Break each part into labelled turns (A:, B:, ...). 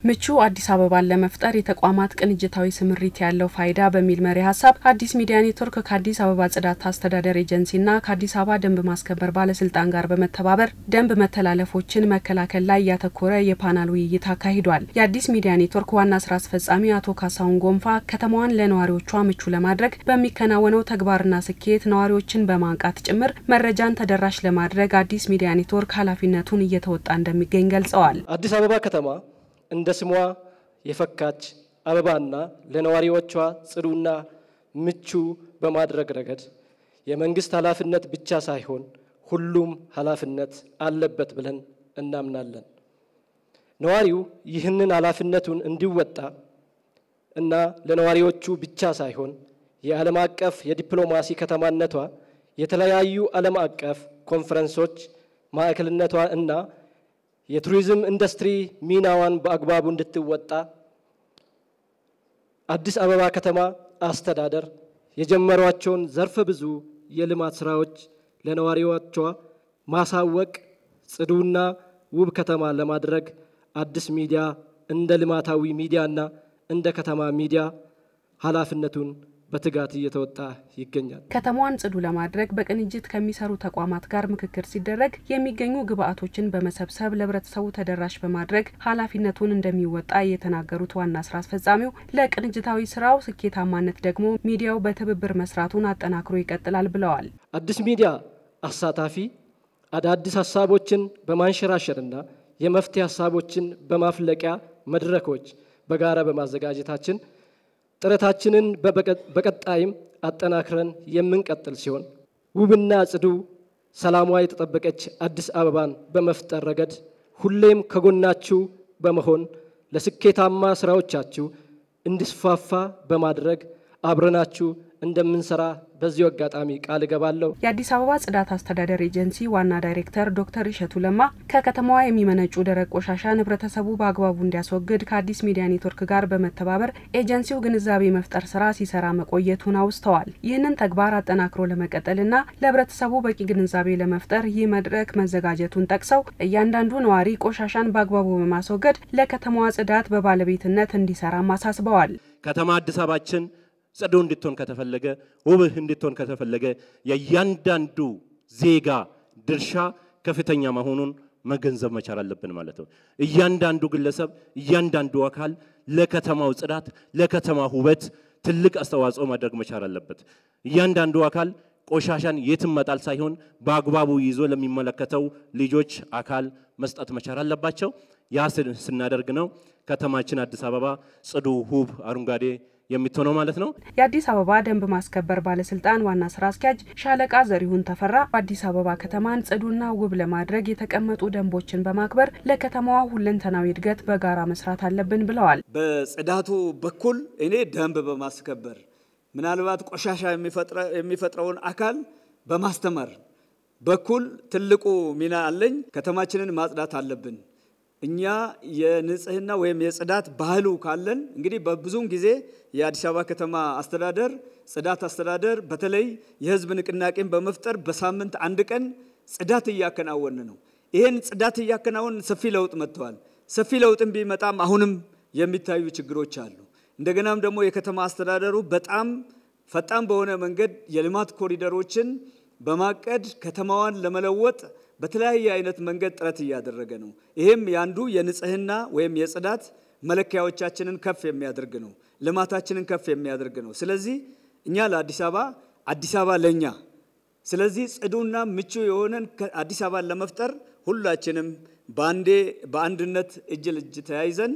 A: ምቹ አዲስ አበባን ለመፍጠር የተቋማት ቅንጅታዊ ስምሪት ያለው ፋይዳ በሚል መሪ ሀሳብ አዲስ ሚዲያ ኔትወርክ ከአዲስ አበባ ጽዳት አስተዳደር ኤጀንሲና ከአዲስ አበባ ደንብ ማስከበር ባለስልጣን ጋር በመተባበር ደንብ መተላለፎችን መከላከል ላይ ያተኮረ የፓናል ውይይት አካሂዷል። የአዲስ ሚዲያ ኔትወርክ ዋና ስራ አስፈጻሚ አቶ ካሳሁን ጎንፋ ከተማዋን ለነዋሪዎቿ ምቹ ለማድረግ በሚከናወነው ተግባርና ስኬት ነዋሪዎችን በማንቃት ጭምር መረጃን ተደራሽ ለማድረግ አዲስ ሚዲያ ኔትወርክ ኃላፊነቱን እየተወጣ እንደሚገኝ ገልጸዋል።
B: አዲስ አበባ ከተማ እንደ ስሟ የፈካች አበባና ለነዋሪዎቿ ጽዱና ምቹ በማድረግ ረገድ የመንግስት ኃላፊነት ብቻ ሳይሆን ሁሉም ኃላፊነት አለበት ብለን እናምናለን። ነዋሪው ይህንን ኃላፊነቱን እንዲወጣ እና ለነዋሪዎቹ ብቻ ሳይሆን የዓለም አቀፍ የዲፕሎማሲ ከተማነቷ የተለያዩ ዓለም አቀፍ ኮንፈረንሶች ማዕከልነቷ እና የቱሪዝም ኢንዱስትሪ ሚናዋን በአግባቡ እንድትወጣ አዲስ አበባ ከተማ አስተዳደር የጀመሯቸውን ዘርፈ ብዙ የልማት ስራዎች ለነዋሪዎቿ ማሳወቅ፣ ጽዱና ውብ ከተማ ለማድረግ አዲስ ሚዲያ እንደ ልማታዊ ሚዲያና እንደ ከተማ ሚዲያ ኃላፊነቱን በትጋት እየተወጣ ይገኛል።
A: ከተማዋን ጽዱ ለማድረግ በቅንጅት ከሚሰሩ ተቋማት ጋር ምክክር ሲደረግ የሚገኙ ግብዓቶችን በመሰብሰብ ለሕብረተሰቡ ተደራሽ በማድረግ ኃላፊነቱን እንደሚወጣ የተናገሩት ዋና ስራ አስፈጻሚው ለቅንጅታዊ ስራው ስኬታማነት ደግሞ ሚዲያው በትብብር መስራቱን አጠናክሮ ይቀጥላል ብለዋል።
B: አዲስ ሚዲያ አሳታፊ አዳዲስ ሀሳቦችን በማንሸራሸርና የመፍትሄ ሀሳቦችን በማፍለቂያ መድረኮች በጋራ በማዘጋጀታችን ጥረታችንን በቀጣይም አጠናክረን የምንቀጥል ሲሆን ውብና ጽዱ፣ ሰላሟ የተጠበቀች አዲስ አበባን በመፍጠር ረገድ ሁሌም ከጎናችሁ በመሆን ለስኬታማ ስራዎቻችሁ እንዲስፋፋ በማድረግ አብረናችሁ እንደምንሰራ በዚሁ አጋጣሚ ቃል እገባለሁ።
A: የአዲስ አበባ ጽዳት አስተዳደር ኤጀንሲ ዋና ዳይሬክተር ዶክተር እሸቱ ለማ ከከተማዋ የሚመነጩ ደረቅ ቆሻሻን ህብረተሰቡ በአግባቡ እንዲያስወግድ ከአዲስ ሚዲያ ኔትወርክ ጋር በመተባበር ኤጀንሲው ግንዛቤ መፍጠር ስራ ሲሰራ መቆየቱን አውስተዋል። ይህንን ተግባር አጠናክሮ ለመቀጠልና ለህብረተሰቡ በቂ ግንዛቤ ለመፍጠር ይህ መድረክ መዘጋጀቱን ጠቅሰው እያንዳንዱ ነዋሪ ቆሻሻን በአግባቡ በማስወገድ ለከተማዋ ጽዳት በባለቤትነት እንዲሰራም አሳስበዋል።
C: ከተማ አዲስ አበባችን ጽዱ እንድትሆን ከተፈለገ ውብህ እንድትሆን ከተፈለገ የእያንዳንዱ ዜጋ ድርሻ ከፍተኛ መሆኑን መገንዘብ መቻል አለብን ማለት ነው። እያንዳንዱ ግለሰብ፣ እያንዳንዱ አካል ለከተማው ጽዳት፣ ለከተማ ውበት ትልቅ አስተዋጽኦ ማድረግ መቻል አለበት። እያንዳንዱ አካል ቆሻሻን የትም መጣል ሳይሆን በአግባቡ ይዞ ለሚመለከተው ልጆች አካል መስጠት መቻል አለባቸው። ያ ስናደርግ ነው ከተማችን አዲስ አበባ ጽዱ፣ ውብ፣ አረንጓዴ የምትሆነው ማለት ነው።
A: የአዲስ አበባ ደንብ ማስከበር ባለስልጣን ዋና ስራ አስኪያጅ ሻለቃ ዘሪሁን ተፈራ አዲስ አበባ ከተማን ጽዱና ውብ ለማድረግ የተቀመጡ ደንቦችን በማክበር ለከተማዋ ሁለንተናዊ እድገት በጋራ መስራት አለብን ብለዋል።
D: በጽዳቱ በኩል እኔ ደንብ በማስከበር ምናልባት ቆሻሻ የሚፈጥረውን አካል በማስተማር በኩል ትልቁ ሚና አለኝ። ከተማችንን ማጽዳት አለብን። እኛ የንጽህና ወይም የጽዳት ባህሉ ካለን እንግዲህ በብዙውን ጊዜ የአዲስ አበባ ከተማ አስተዳደር ጽዳት አስተዳደር በተለይ የህዝብ ንቅናቄን በመፍጠር በሳምንት አንድ ቀን ጽዳት እያከናወን ነው። ይህን ጽዳት እያከናወን ሰፊ ለውጥ መጥተዋል። ሰፊ ለውጥን ቢመጣም አሁንም የሚታዩ ችግሮች አሉ። እንደገናም ደግሞ የከተማ አስተዳደሩ በጣም ፈጣን በሆነ መንገድ የልማት ኮሪደሮችን በማቀድ ከተማዋን ለመለወጥ በተለያየ አይነት መንገድ ጥረት እያደረገ ነው። ይህም ያንዱ የንጽህና ወይም የጽዳት መለኪያዎቻችንን ከፍ የሚያደርግ ነው። ልማታችንን ከፍ የሚያደርግ ነው። ስለዚህ እኛ ለአዲስ አበባ፣ አዲስ አበባ ለእኛ። ስለዚህ ጽዱና ምቹ የሆነን አዲስ አበባን ለመፍጠር ሁላችንም በአንዴ በአንድነት እጅ ለእጅ ተያይዘን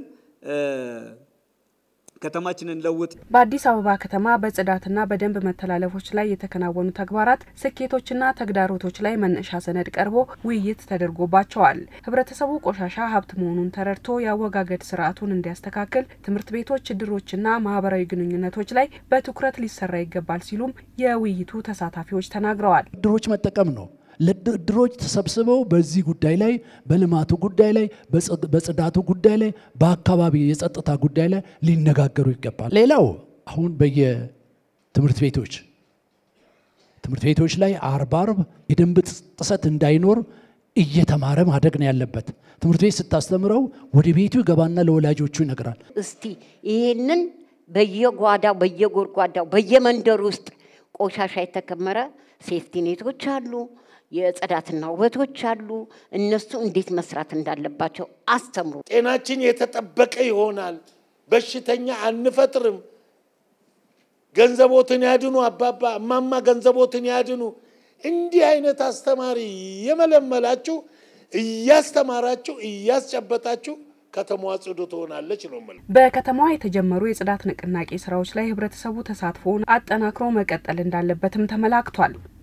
D: ከተማችንን ለውጥ።
A: በአዲስ አበባ ከተማ በጽዳትና በደንብ መተላለፎች ላይ የተከናወኑ ተግባራት ስኬቶችና ተግዳሮቶች ላይ መነሻ ሰነድ ቀርቦ ውይይት ተደርጎባቸዋል። ህብረተሰቡ ቆሻሻ ሀብት መሆኑን ተረድቶ የአወጋገድ ስርዓቱን እንዲያስተካክል ትምህርት ቤቶች፣ እድሮችና ማህበራዊ ግንኙነቶች ላይ በትኩረት ሊሰራ ይገባል ሲሉም የውይይቱ ተሳታፊዎች ተናግረዋል።
E: እድሮች መጠቀም ነው። ለእድሮች ተሰብስበው በዚህ ጉዳይ ላይ በልማቱ ጉዳይ ላይ በጽዳቱ ጉዳይ ላይ በአካባቢ የጸጥታ ጉዳይ ላይ ሊነጋገሩ ይገባል። ሌላው አሁን በየትምህርት ቤቶች ትምህርት ቤቶች ላይ አርብ አርብ የደንብ ጥሰት እንዳይኖር እየተማረ ማደግ ነው ያለበት። ትምህርት ቤት ስታስተምረው ወደ ቤቱ ይገባና ለወላጆቹ ይነግራል።
F: እስቲ ይህንን በየጓዳው በየጎድጓዳው በየመንደሩ ውስጥ ቆሻሻ የተከመረ ሴፍቲ ኔቶች አሉ፣ የጽዳትና ውበቶች አሉ። እነሱ እንዴት መስራት እንዳለባቸው አስተምሩ።
G: ጤናችን የተጠበቀ ይሆናል። በሽተኛ አንፈጥርም። ገንዘቦትን ያድኑ አባባ እማማ ገንዘቦትን ያድኑ። እንዲህ አይነት አስተማሪ የመለመላችሁ እያስተማራችሁ እያስጨበጣችሁ ከተማዋ ጽዱ ትሆናለች ነው የምለው።
A: በከተማዋ የተጀመሩ የጽዳት ንቅናቄ ስራዎች ላይ ህብረተሰቡ ተሳትፎውን አጠናክሮ መቀጠል እንዳለበትም ተመላክቷል።